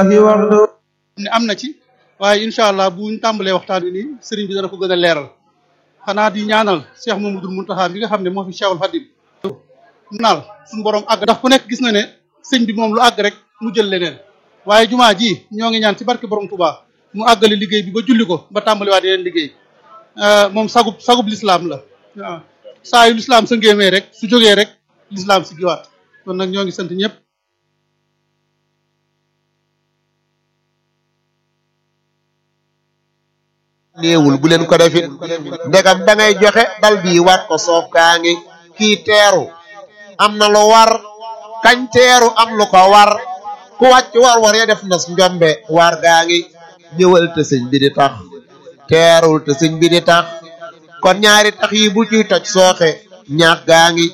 الله وحده ne am na ci waaye incha allah buñ tàmbalee waxtaan wi nii sëriñ bi dana ko gën a leeral xanaa di ñaanal Cheikh Mamadou Mountakha bi nga xam ne moo fi Cheikhul Khadim naal suñu borom àgg ndax ku nekk gis na ne sëñ bi moom lu àgg rek mu jël leneen waaye jumaa ji ñoo ngi ñaan ci barke borom Touba mu àggale liggéey bi ba julli ko ba tàmbaliwaat yeneen liggéey moom sagub sagub lislaam la waaw saa yu lislaam sa ngéemee rek su jógee rek lislaam si giwaat kon nag ñoo ngi sant ñëpp néewul bu leen ko defit ndegam da ngay joxe dal bii war ko soof gaa ngi kii teeru am na lu war kañ teeru am lu ko war ku wàcc war war ya def nas njombe war gaa ngi ñëwal te sëñ bi di tax teerul te sëñ bi di tax kon ñaari tax yi bu ciy toj sooxe ñaax gaa ngi